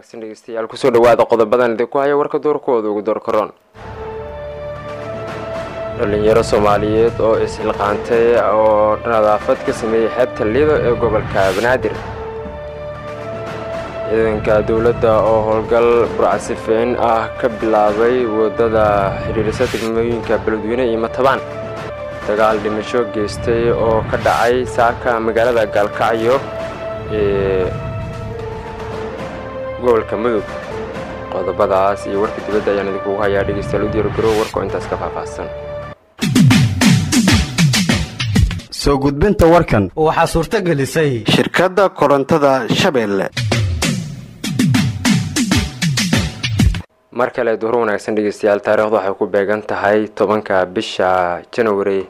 wanaagsan dhegeystayaal kusoo dhawaada qodobadan idinku haya warka doorkooda ugu doorkaroon dhalinyaro soomaaliyeed oo is-xilqaantay oo nadaafad ka sameeyey xeebta lido ee gobolka banaadir ciidanka dowladda oo howlgal burcasifeyn ah ka bilaabay wadada xidhiirisa degmooyinka beledweyne iyo matabaan dagaal dhimasho geystay oo ka dhacay saaka magaalada gaalkacyo ee gobolka mudug qodobadaas iyo warka dibadda ayaan idinkugu hayaa dhegeystayaal u diyaargarow warkoo intaas ka faahfaahsan soo gudbinta warkan waxaa suurto gelisay shirkadda korontada shabeelle mar kale duhur wanaagsan dhegeystayaal taariikhdu waxay ku beegan tahay tobanka bisha janawari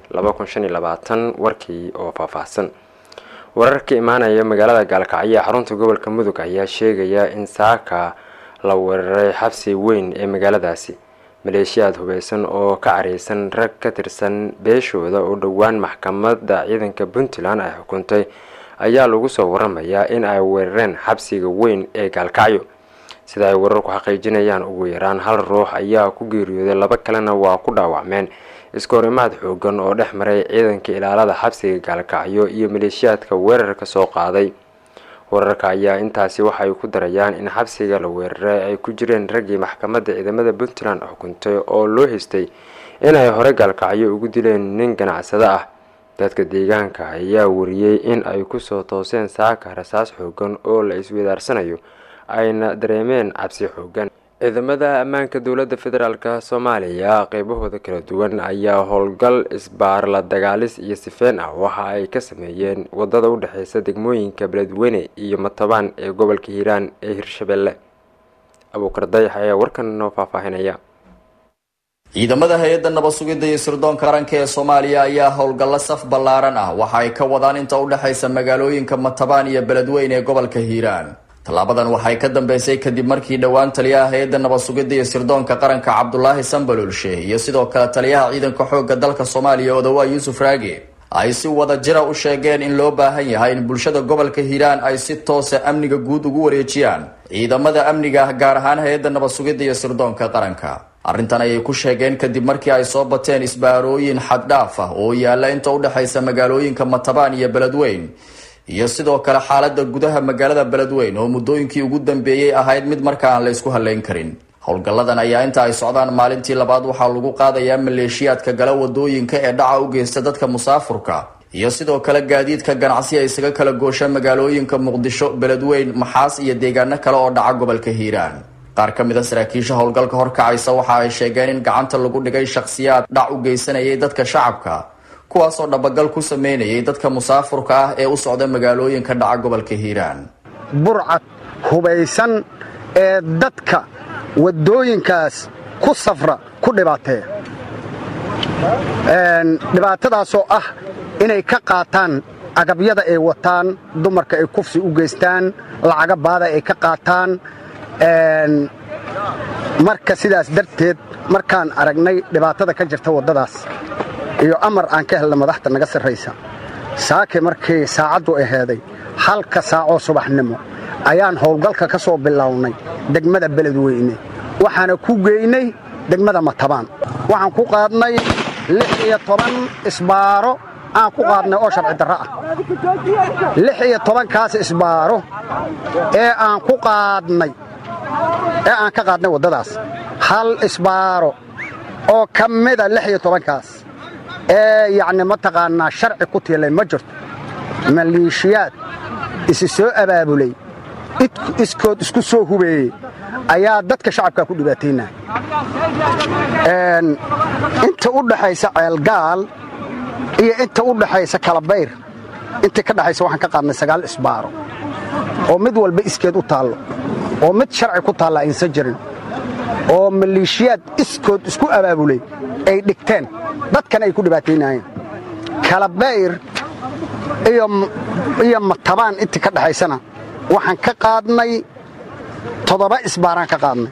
warkii oo faahfaahsan warar ka imaanaya magaalada gaalkacyo ee xarunta gobolka mudug ayaa sheegaya in saaka la weeraray xabsi weyn ee magaaladaasi maleeshiyaad hubeysan oo ka careysan rag ka tirsan beeshooda oo dhowaan maxkamadda ciidanka puntland ay xukuntay ayaa lagu soo waramayaa in ay weerareen xabsiga weyn ee gaalkacyo sida ay wararku xaqiijinayaan ugu yaraan hal ruux ayaa ku geeriyooday laba kalena waa ku dhaawacmeen iskahorimaad xoogan oo dhex maray ciidanka ilaalada xabsiga gaalkacyo iyo maleeshiyaadka weerarka soo qaaday wararka ayaa intaasi waxay ku darayaan in xabsiga la weeraray ay ku jireen raggii maxkamadda ciidamada puntland xukuntay oo loo haystay inay hore gaalkacyo ugu dileen nin ganacsado ah dadka deegaanka ayaa wariyey in ay kusoo tooseen saaka rasaas xoogan oo la isweydaarsanayo ayna dareemeen cabsi xoogan ciidamada ammaanka dowladda federaalk soomaaliya qeybahooda kala duwan ayaa howlgal isbaar la dagaalis iyo sifeen ah waxa ay ka sameeyeen wadada u dhexeysa degmooyinka beledweyne iyo matabaan ee gobolka hiiraan ee hirshabelle abuukar dayax ayaa warkan noo faahfaahinaya ciidamada hay-adda nabad sugidda iyo sirdoonka qaranka ee soomaaliya ayaa howlgallo saf ballaaran ah waxa ay ka wadaan inta u dhexaysa magaalooyinka matabaan iyo beledweyne ee gobolka hiiraan tallaabadan waxay ka dambeysay kadib markii dhowaan taliyaha hay-adda nabad sugidda iyo sirdoonka qaranka cabdulaahi sambalulshe iyo sidoo kale taliyaha ciidanka xoogga dalka soomaaliya odawaa yuusuf raage ay si wada jira u sheegeen in loo baahan yahay in bulshada gobolka hiiraan ay si toosa amniga guud ugu wareejiyaan ciidamada amniga ah gaar ahaan hay-adda nabad sugidda iyo sirdoonka qaranka arrintan ayay ku sheegeen kadib markii ay soo bateen isbaarooyin xaddhaaf ah oo yaalla inta u dhexaysa magaalooyinka matabaan iyo beledweyn iyo sidoo kale xaalada gudaha magaalada beledweyn oo muddooyinkii ugu dambeeyey ahayd mid marka aan la isku haleyn karin howlgalladan ayaa inta ay socdaan maalintii labaad waxaa lagu qaadayaa maleeshiyaadka gala wadooyinka ee dhaca u geysta dadka musaafurka iyo sidoo kale gaadiidka ganacsiga isaga kala goosha magaalooyinka muqdisho beledweyn maxaas iyo deegaano kale oo dhaca gobolka hiiraan qaar ka mid a saraakiisha howlgalka horkacaysa waxa ay sheegeen in gacanta lagu dhigay shakhsiyaad dhac u geysanayay dadka shacabka kuwaasoo dhabagal ku sameynayay dadka musaafurka ah ee u socda magaalooyinka dhaca gobolka hiiraan burcad hubaysan ee dadka waddooyinkaas ku safra ku dhibaateeya dhibaatadaasoo ah inay ka qaataan agabyada ay wataan dumarka ay kufsi u geystaan lacaga baada ay ka qaataan marka sidaas darteed markaan aragnay dhibaatada ka jirta waddadaas iyo amar aan ka helna madaxda naga sarraysa saake markii saacaddu aheeday halka saacoo subaxnimo ayaan howlgalka ka soo bilownay degmada beledweyne waxaana ku geynay degmada matabaan waxaan ku qaadnay lix iyo toban isbaaro aan ku qaadnay oo sharci darro ah lix iyo tobankaas isbaaro ee aan ku qaadnay ee aan ka qaadnay waddadaas hal isbaaro oo ka mida lix iyo tobankaas ee yacni mataqaannaa sharci ku tiilay ma jirto maleeshiyaad isi soo abaabulay iskood isku soo hubeeyey ayaa dadka shacabkaa ku dhibaataynaya inta u dhaxaysa ceelgaal iyo inta u dhaxaysa kalabayr intii ka dhaxaysa waxaan ka qaadnay sagaal isbaaro oo mid walba iskeed u taallo oo mid sharci ku taalla aysan jirin oo maleeshiyaad iskood isku abaabulay ay dhigteen dadkan ay ku dhibaataynayeen kalabayr iyo matabaan intii ka dhaxaysana waxaan ka qaadnay toddoba isbaaraan ka qaadnay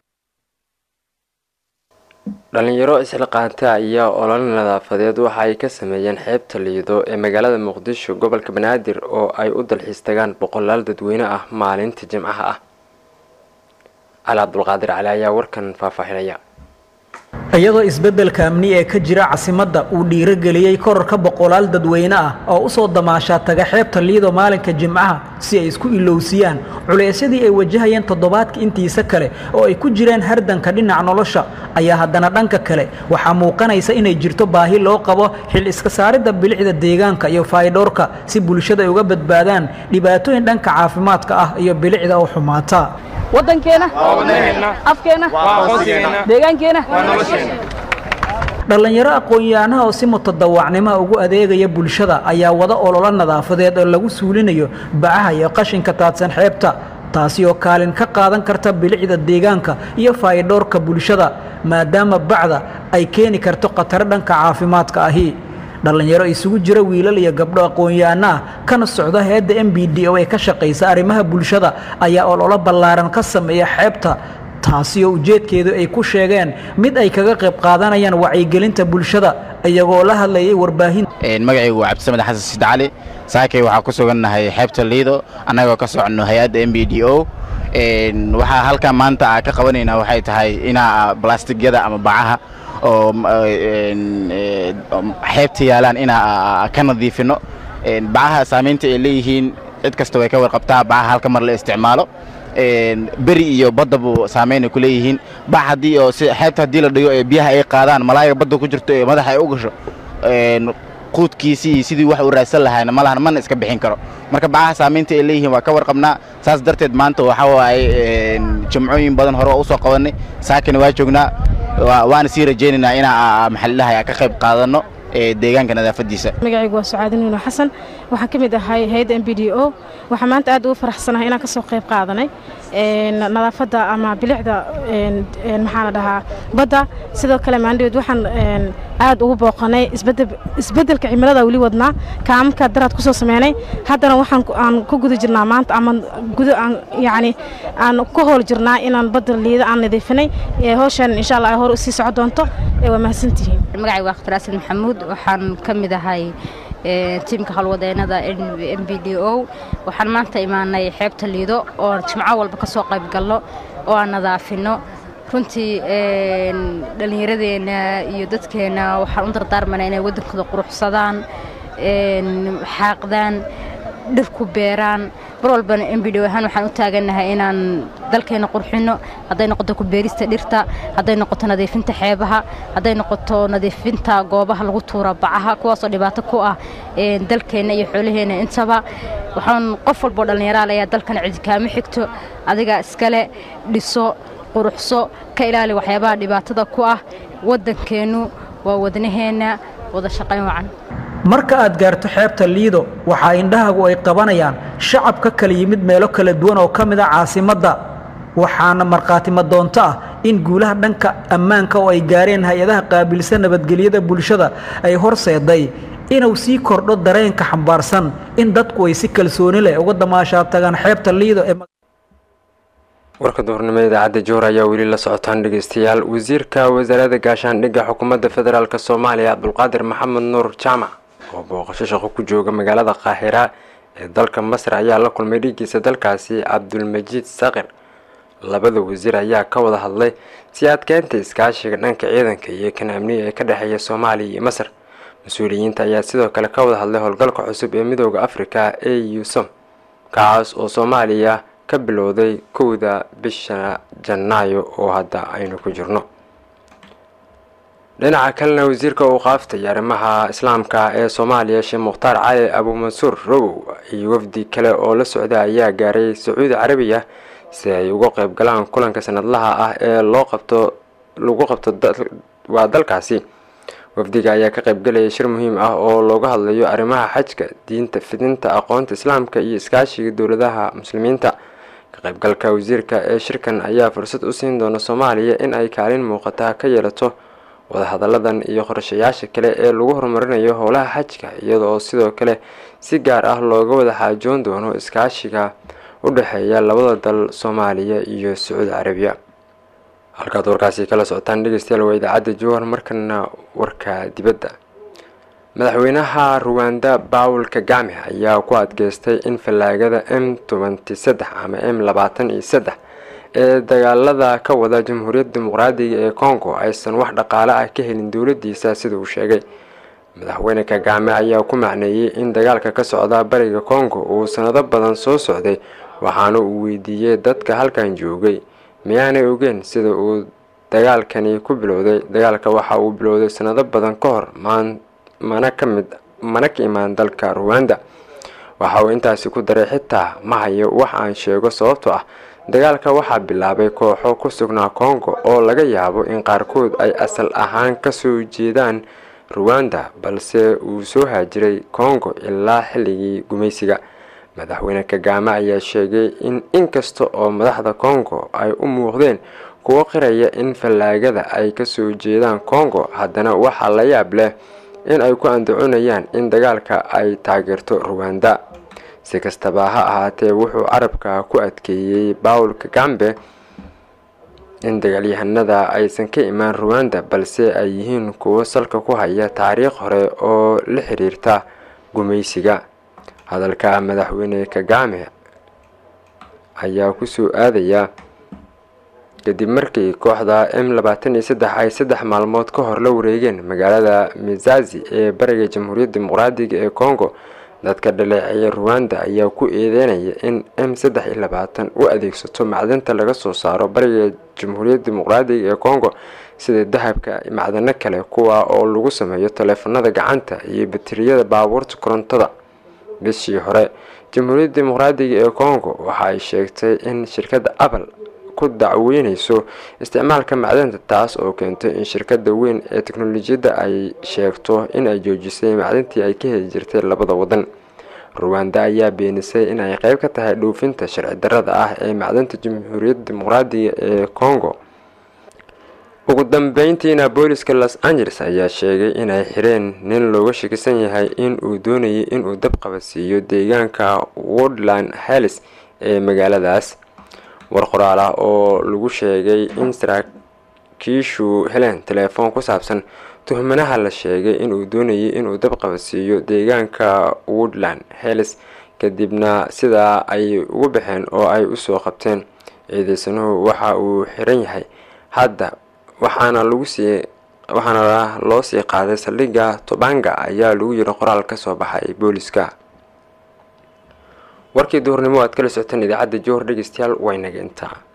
dhalinyaro isxilqaanta ayaa olol nadaafadeed waxa ay ka sameeyeen xeebta liido ee magaalada muqdisho gobolka banaadir oo ay u dalxiis tagaan boqolaal dadweyne ah maalinta jimcaha ah cali cabdulqaadir cali ayaa warkan faahfaahinaya iyadoo isbeddelka amni ee ka jira caasimadda uu dhiirogeliyey korarka boqolaal dadweyne ah oo u soo damaashaa taga xeebta liido maalinka jimcaha si ay isku ilowsiyaan culeysyadii ay wajahayeen toddobaadka intiisa kale oo ay ku jireen hardanka dhinaca nolosha ayaa haddana dhanka kale waxaa muuqanaysa inay jirto baahi loo qabo xil iska saaridda bilicda deegaanka iyo faydhoorka si bulshada ay uga badbaadaan dhibaatooyin dhanka caafimaadka ah iyo bilicda oo xumaata waddankeena afkeena deegaankeena dhallinyaro aqoon-yahanaha oo si mutadawacnimoa ugu adeegaya bulshada ayaa wada ololo nadaafadeed oo lagu suulinayo bacaha iyo qashinka taadsan xeebta taasi oo kaalin ka qaadan karta bilicda deegaanka iyo faydhoorka bulshada maadaama bacda ay keeni karto khataro dhanka caafimaadka ahi dhallinyaro isugu jira wiilal iyo gabdho aqoon-yahanno ah kana socda heedda m b d oo ay ka shaqaysa arrimaha bulshada ayaa ololo ballaaran ka sameeya xeebta taasi oo ujeedkeedu ay ku sheegeen mid ay kaga qayb qaadanayaan wacyigelinta bulshada iyagoo la hadlayay warbaahin magacaygu waa cabdisamed xasan sid cali saakay waxaa ku sugannahay xeebta liido annagoo ka soconno hay-adda m b d o waxaa halkan maanta a ka qabanaynaa waxay tahay inaa balastigyada ama bacaha oo xeebta yaalaan inaa ka nadiifino bacaha saamaynta ay leeyihiin cid kasta way ka warqabtaa bacaha halka mar la isticmaalo beri iyo baddabu saamaynay ku leeyihiin bac haddii oo xeebta haddii la dhigo ee biyaha ay qaadaan malaayiga badda ku jirto ee madaxa ay u gasho quudkiisii iyo sidii wax uu raadsan lahaayna ma lahan mana iska bixin karo marka bacaha saamaynta ay leeyihiin waa ka warqabnaa saas darteed maanta waxaa waaye jimcooyin badan hore oo u soo qabannay saakina waa joognaa waana sii rajaynaynaa inaa maxallilaha ka qayb qaadanno deegaanka nadaafadiisa magacaygu waa sucaadi nuuno xasan waxaan ka mid ahay hay-adda m b d o waxaa maanta aad ugu faraxsanahay inaan ka soo qayb qaadanay nadaafadda ama bilicda maxaa la dhahaa badda sidoo kale maandhaweed waxaan aad ugu booqanay isbeddelka cimilada weli wadnaa kaamamka daraad ku soo sameynay haddana waxaan aan ku guda jirnaa maanta ama guda aan yacni aan ku howl jirnaa inaan badda liida aan nadiifinay howshan insha allah ay hor usii soco doonto waa mahadsantihiin magacaygu waa khtar asid maxamuud waxaan ka mid ahay tiimka howlwadeennada m b d o waxaan maanta imaanay xeebta liido oo jimco walba ka soo qayb galno oo aan nadaafino runtii dhallinyaradeenna iyo dadkeenna waxaan u dardaarmanaa inay waddankooda quruxsadaan xaaqdaan dhir ku beeraan mar walbana m b d ahaan waxaan u taagannahay inaan dalkeenna qurxinno hadday noqoto ku beerista dhirta hadday noqoto nadiifinta xeebaha hadday noqoto nadiifinta goobaha lagu tuura bacaha kuwaasoo dhibaato ku ah dalkeenna iyo xoolaheenna intaba waxaan qof walboo dhallinyaraal ayaa dalkan cidikaamo xigto adiga iskale dhiso quruxso ka ilaali waxyaabaha dhibaatada ku ah waddankeennu waa wadnaheenna wada shaqayn wacan marka aad gaarto xeebta liido waxaa indhahagu ay qabanayaan shacab ka kala yimid meelo kala duwan oo ka mid a caasimadda waxaana markhaatimo doonto ah in guulaha dhanka ammaanka oo ay gaareen hay-adaha qaabilsan nabadgelyada bulshada ay horseeday inuu sii kordho dareenka xambaarsan in dadku ay si kalsooni leh uga damaashaa tagaan xeebta liido ee warka duhurnimo idaacadda joor ayaa weli la socotaan dhegeystayaal wasiirka wasaaradda gaashaandhigga xukuumadda federaalk soomaaliya cabdulqaadir maxamed nuur jaamac oo booqasho shaqo ku jooga magaalada qaahira ee dalka masar ayaa la kulmay dhiiggiisa dalkaasi cabdulmajiid sakir labada wasiir ayaa ka wada hadlay si adkeynta iskaashiga dhanka ciidanka iyo kan amniga ee ka dhexeeya soomaaliya iyo masar mas-uuliyiinta ayaa sidoo kale ka wada hadlay howlgalka cusub ee midooda afrika a usom kacaas oo soomaaliya ka bilowday kowda bisha janaayo oo hadda aynu ku jirno dhinaca kalena wasiirka uu qaaftay arrimaha islaamka ee soomaaliya sheekh mukhtaar cali abuumansuur rogow iyo wafdi kale oo la socda ayaa gaaray sacuudi carabiya si ay uga qeyb galaan kulanka sanadlaha ah ee loo qabto lagu qabto waa dalkaasi wafdiga ayaa ka qeybgalaya shir muhiim ah oo looga hadlayo arrimaha xajka diinta fidinta aqoonta islaamka iyo iskaashiga dowladaha muslimiinta ka qaybgalka wasiirka ee shirkan ayaa fursad u siin doona soomaaliya in ay kaalin muuqata ka yeelato wadahadalladan iyo qorshayaasha kale ee lagu horumarinayo howlaha xajka iyada oo sidoo kale si gaar ah looga wada xaajoon doono iskaashiga u dhexeeya labada dal soomaaliya iyo sacuudi carabiya halkaad warkaasi kala socotaan dhegeystayaal waa idaacadda jowhar markana warka dibadda madaxweynaha ruwanda bawl kagame ayaa ku adkeystay in fallaagada m tobanty saddex ama m labaatan iyo saddex ee dagaalada ka wada jamhuuriyadda dimuqraadiga ee congo aysan wax dhaqaale ah ka helin dowladiisa sida uu sheegay madaxweyne kagame ayaa ku macneeyey in dagaalka ka socda bariga congo uu sanado badan soo socday waxaana uu weydiiyey dadka halkan joogay miyaanay ogeen sida uu dagaalkani ku bilowday dagaalka waxa uu bilowday sanado badan ka hor mana ka mid mana ka imaan dalka ruwanda waxa uu intaasi ku daray xitaa ma hayo wax aan sheego sababtoo ah dagaalka waxaa bilaabay kooxo ku sugnaa congo oo laga yaabo in qaarkood ay asal ahaan kasoo jeedaan ruwanda balse uu soo haajiray congo ilaa xilligii gumaysiga madaxweyne kagame ayaa sheegay in inkasta oo madaxda congo ay u muuqdeen kuwo qiraya in fallaagada ay kasoo jeedaan congo haddana waxaa la yaab leh in ay ku andacoonayaan in dagaalka ay taageerto ruwanda si kastaba ha ahaatee wuxuu carabka ku adkeeyey bawl kagambe in dagaalyahanada aysan ka imaan ruwanda balse ay yihiin kuwo salka ku haya taariikh hore oo la xiriirta gumaysiga hadalka madaxweyne kagame ayaa kusoo aadaya kadib markii kooxda m labaatan iyo saddex ay saddex maalmood ka hor la wareegeen magaalada mizazi ee bariga jamhuuriyadda dimuqraadiga ee congo dadka dhaleeceeya ruwanda ayaa ku eedeynaya in m saddex iyo labaatan u adeegsato macdinta laga soo saaro bariga jamhuuriyadda dimuqraadiga ee congo sida dahabka macdano kale kuwa oo lagu sameeyo taleefanada gacanta iyo bateriyada baabuurta korontada bishii hore jamhuuriyadda dimuqraadiga ee congo waxa ay sheegtay in shirkadda apple ku dacweyneyso isticmaalka macdanta taas oo keentay in shirkada weyn ee teknolojiyadda ay sheegto in ay joojisay macdintii ay ka heli jirtay labada wadan ruwanda ayaa beenisay in ay qeyb ka tahay dhoofinta sharci darada ah ee macdanta jamhuuriyadda dimuqraadiga ee congo ugu dambeyntiina booliska los angeles ayaa sheegay inay xireen nin looga shakisan yahay in uu doonayay inuu dab qabadsiiyo deegaanka woodland hellis ee magaaladaas war qoraal ah oo lagu sheegay in saraakiishu heleen telefoon ku saabsan tuhmanaha la sheegay inuu doonayay inuu dab qabadsiiyo deegaanka woodland hellis kadibna sidaa ay ugu baxeen oo ay usoo qabteen ciideysanuhu waxa uu xiran yahay hadda waxaana lagu sii waxaana loo sii qaaday saldhigga tobanga ayaa lagu yiri qoraal ka soo baxay booliska warkii duhurnimo aad kala socoteen idaacadda jowhar dhegeystayaal waynaga intaa